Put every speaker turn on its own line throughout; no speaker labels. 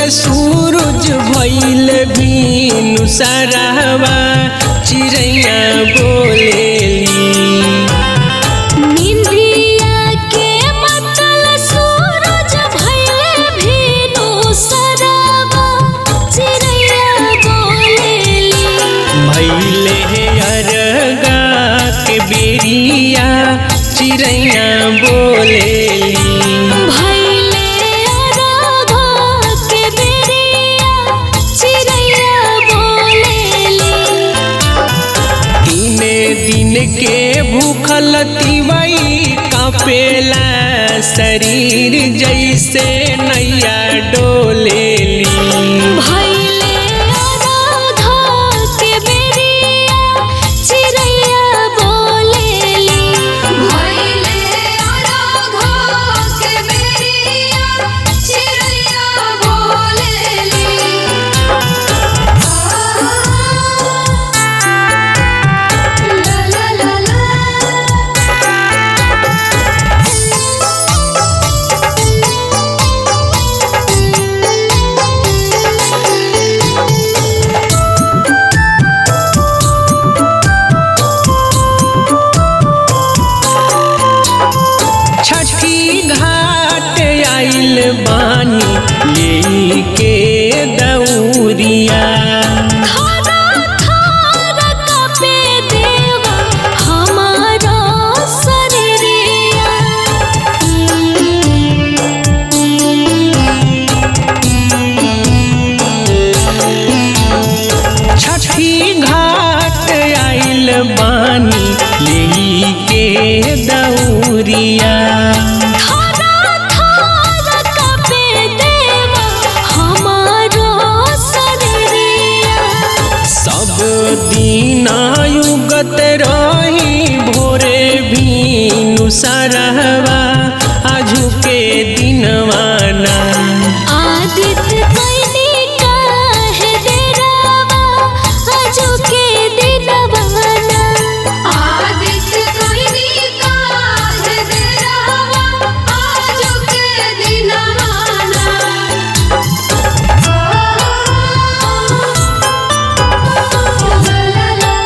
सूरज भइल भीनु सरहवा चिड़ैया बोलेली
निंदिया के मतल सूरज भइले भीनु सरवा चिड़ैया बोलेली
भैले अरगा के बेरिया चिड़ैया बोलेली
भइले राधा के बेरिया चिड़ैया बोलेली
तीने दिन के भूखल तिवई कापेला शरीर जैसे नैया डोलेली
भइले राधा के बेरिया चिड़ैया बोलेली भइले राधा के बेरिया चिड़ैया बोलेली ला ला ला
छठी घाट आइल बानी लेके दौरिया
खाना खाना कपे देवा हमारा शरीरिया
छठी घाट आइल बानी लेके दौरिया
खाना खाना कपे देवा हमारा शरीरिया
सब दिन युगत रही भोरे भीनु सरहवा आजू के दिनवाना
आदित्य कैनी काहे डेरावा आजू के दिनवाना आदित्य कैनी काहे डेरावा आजू के दिनवाना ला ला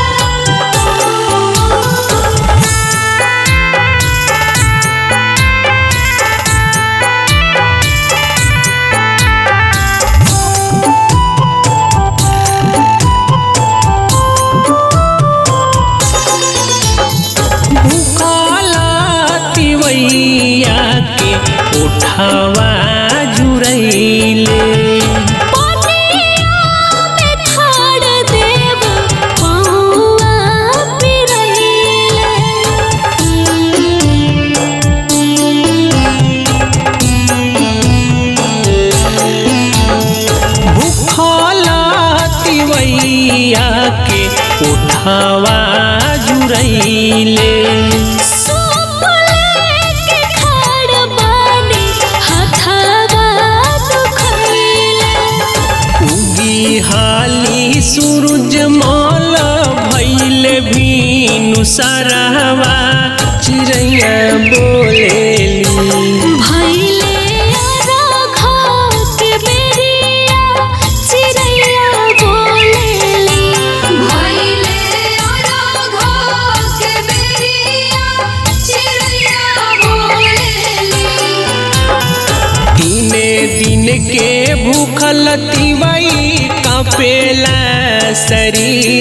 भूखला तिवैया के उठावा जुरैले
पानिया में खाड़ देव पौआ
भूखला तिवैया के उठावा जुरैले
के खाड़ बानी हथवा दुखैले
उगी हाली सूरज माल भैल भीनु सरहवा चिड़ैया बोलेली
भइले राघा के बेरिया चिड़ैया बोलेली भइले राघा के बेरिया चिड़ैया बोलेली
तीने दिन के भूखल तिवई कापेला शरीर